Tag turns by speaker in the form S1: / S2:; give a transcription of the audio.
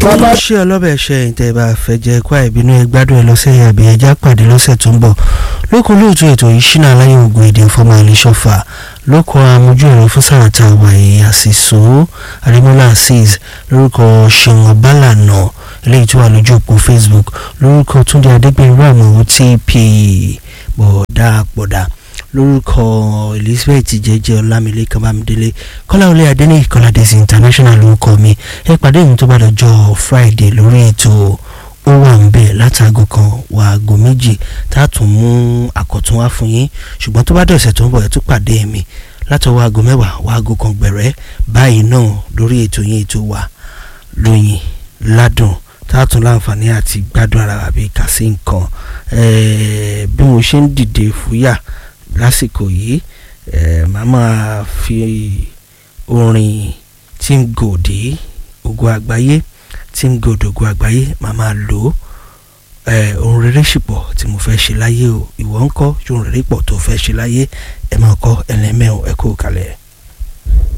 S1: bàbá
S2: ṣé ọlọ́bẹ̀ ṣe ìtẹ̀ bá fẹ́ jẹ́ kwá ìbínú ẹ gbádùn ẹ lọ́sẹ̀ yìí àbí ẹja pàdé lọ́sẹ̀ tó ń bọ̀ lóko lóòótọ́ ètò yìí ṣínà aláyé ògùn èdè fọmọ àlẹ́ṣọ́fà lóko amójú ẹ̀rọ fún sàràtà wàyí àṣìṣó àrímọ́lá azeez lórúkọ ṣeun ọbálànà eléyìí tó wà lójú òpó facebook lórúkọ túndé adégbènrú àmọ́ tp bọ̀dá pọ̀dà lórúkọ elizabeth jẹjẹ ọlámilékan bámidélé kọ́láwọlé adéníyì kọ́ládẹ́sì international lórúkọ mi ẹ pàdé mi tó bá dọjọ́ friday lórí ètò ó wà ń bẹ̀ látàgò kan wà àgọ́ méjì tá a tún mú àkọ́tún wá fún yín ṣùgbọ́n tó bá dọ̀sẹ̀ tó ń bọ̀ ẹ tún pàdé mi látọwọ́ aago mẹ́wàá wà àgọ́ kan gbẹ̀rẹ́ báyìí náà lórí ètò yín ètò wa lóyìn ládùn tá a tún láǹfààní àti gbádùn ara wa bíi kà sí nǹkan ẹ̀ẹ́ bí mo ṣe ń dìde fúyà lásìkò yìí ẹ̀ máa máa fi orin Tim Gòdì Ògo Àgbáyé Tim Gòdì Ògo Àgbáyé máa máa lò ó ẹ̀ ohun rere ṣìpọ̀ tí mo fẹ́ ṣe láyé o ìwọ ń kọ́ ohun rere pọ̀ tó fẹ́ ṣe láyé ẹ̀ máa kọ́ ẹlẹ́mẹ̀ ẹ̀ kó kalẹ̀.